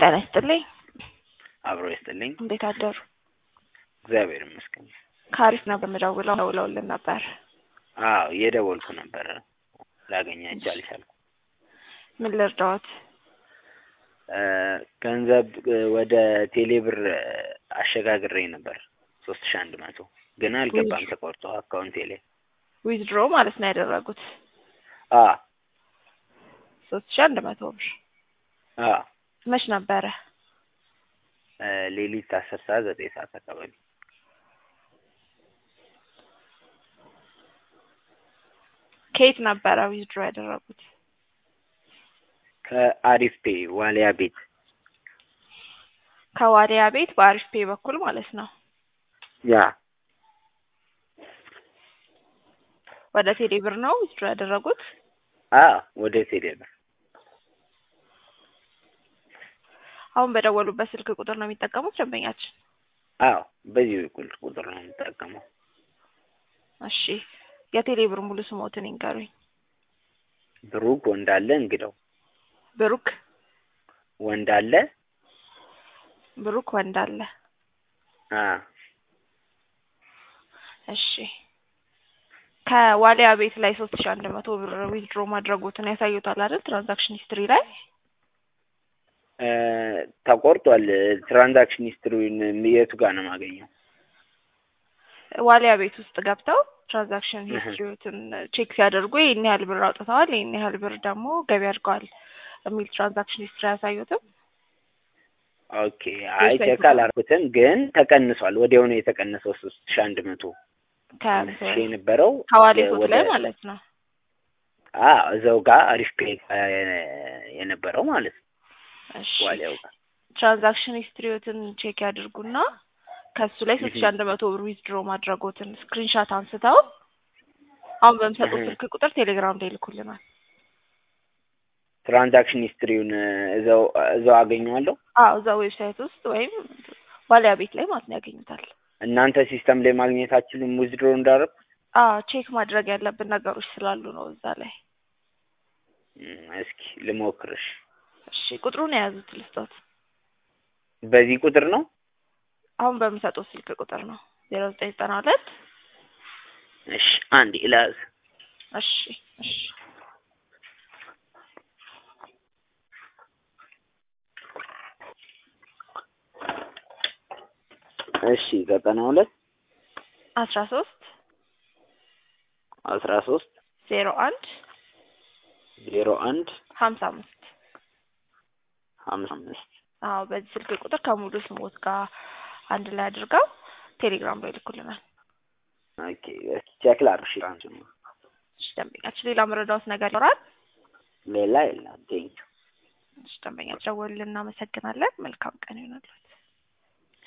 ጤና ይስጥልኝ። አብሮ ይስጥልኝ። እንዴት አደሩ? እግዚአብሔር ይመስገን። ከአሪፍ ነው በምደውለው ደውለውልን ነበር። አዎ እየደወልኩ ነበረ ላገኛቸው አልቻልኩም። ምን ልርዳዎት? እ ገንዘብ እ ወደ ቴሌብር አሸጋግሬ ነበር ሶስት ሺ አንድ መቶ ግን አልገባም ተቆርጦ አካውንቴ ላይ ዊዝድሮ ማለት ነው ያደረጉት አ ሶስት ሺ አንድ መቶ ብር አ መች ነበረ? እ ሌሊት አስር ሰዓት ዘጠኝ ሰዓት አካባቢ ከየት ነበረ ዊዝድሮ ያደረጉት? ከአሪፍ ፔ ዋሊያ ቤት ከዋሊያ ቤት በአሪፍ ፔ በኩል ማለት ነው። ያ ወደ ቴሌ ብር ነው ዊዝድሮ ያደረጉት? አ ወደ ቴሌብር አሁን በደወሉበት ስልክ ቁጥር ነው የሚጠቀሙት ደንበኛችን? አዎ በዚህ በኩል ቁጥር ነው የምጠቀመው። እሺ የቴሌ ብር ሙሉ ስሞትን ይንገሩኝ። ብሩክ ወንዳለ እንግደው ብሩክ ወንዳለ ብሩክ ወንዳለ አ እሺ ከዋሊያ ቤት ላይ ሶስት ሺ አንድ መቶ ብር ዊዝድሮ ማድረጉትን ያሳዩታል አይደል? ትራንዛክሽን ሂስትሪ ላይ እ ተቆርጧል። ትራንዛክሽን ሂስትሪውን የቱ ጋር ነው የማገኘው? ዋሊያ ቤት ውስጥ ገብተው ትራንዛክሽን እህ። ሂስትሪዎትን ቼክ ሲያደርጉ ይህን ያህል ብር አውጥተዋል፣ ይህን ያህል ብር ደግሞ ገቢ አድርገዋል የሚል ትራንዛክሽን ሂስትሪ አያሳዩትም? ኦኬ አይ ቼክ አላልኩትም፣ ግን ተቀንሷል። ወዲያው ነው የተቀነሰው ሶስት ሺ አንድ መቶ አምስት ሺ የነበረው ከዋሌቶት ወደ ላይ ማለት ነው። አ እዛው ጋር አሪፍ ፔ የነበረው ማለት ነው እሺ ዋሊያው ጋር ትራንዛክሽን ሂስትሪዎትን ቼክ ያድርጉና ከሱ ላይ ሶስት ሺ እህ። አንድ መቶ ብር ዊዝድሮ ማድረጎትን ስክሪንሻት አንስተው አሁን በምሰጡት እህ። ስልክ ቁጥር ቴሌግራም ላይ ይልኩልናል። ትራንዛክሽን ሂስትሪውን እዛው እዛው አገኘዋለሁ። አዎ እዛ ዌብሳይት ውስጥ ወይም ዋሊያ ቤት ላይ ማለት ነው ያገኙታል። እናንተ ሲስተም ላይ ማግኘት አትችሉም ዊዝድሮ እንዳደረኩ? አዎ ቼክ ማድረግ ያለብን ነገሮች ስላሉ ነው እዛ ላይ። እም፣ እስኪ ልሞክርሽ። እሺ ቁጥሩን የያዙት ልስጦት። በዚህ ቁጥር ነው? አሁን በምሰጡት ስልክ ቁጥር ነው ዜሮ ዘጠኝ ዘጠና ሁለት እሺ አንድ ኢላዝ እሺ እሺ እሺ ዘጠና ሁለት አስራ ሶስት አስራ ሶስት ዜሮ አንድ ዜሮ አንድ ሀምሳ አምስት ሀምሳ አምስት አዎ በዚህ ስልክ ቁጥር ከሙሉ ስሞት ጋር አንድ ላይ አድርገው ቴሌግራም ላይ ይልኩልናል። ኦኬ እስኪ ቼክ ላድርግሽ። ትራንሱን እሺ ደንበኛችን ሌላ መረዳዎት ነገር ይኖራል? ሌላ የለም። ቴንኪው እሺ ደንበኛችን ደወሉልን፣ እናመሰግናለን። መልካም ቀን ይሆናል።